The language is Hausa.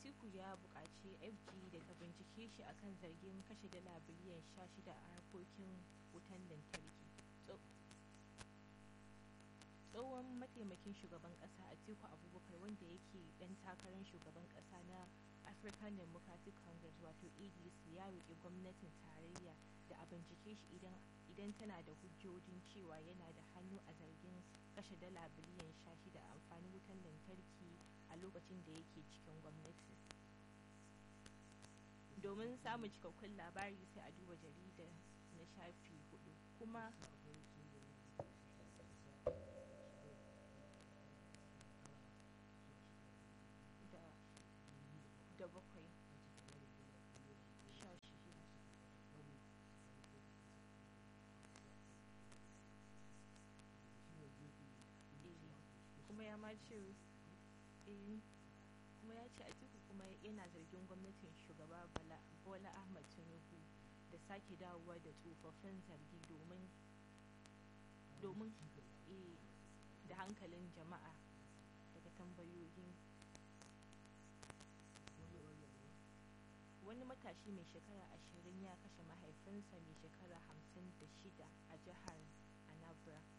atiku ya buƙaci fg da ta bincike shi akan zargin kashe dala biliyan 16 a harkokin wutan lantarki tsohon mataimakin shugaban ƙasa atiku abubakar wanda yake ɗan takarar shugaban ƙasa na african democratic congress wato adc ya roƙi gwamnatin tarayya da a bincike shi idan tana da hujjojin cewa yana da hannu a zargin kashe dala biliyan 16 a amfanin wutan lantarki a lokacin da yake cikin gwamnati domin samun cikakkun labari sai a duba jarida na shafi hudu kuma da bakwai sha shida kuma ya ma ce kuma ya ce atiku kuma yana zargin gwamnatin shugaba bola ahmad tinubu da sake dawowa da tsofaffin zargi domin domin da hankalin jama'a daga tambayoyin wani matashi mai shekara ashirin ya kashe mahaifinsa mai shekara hamsin da shida a jihar anambra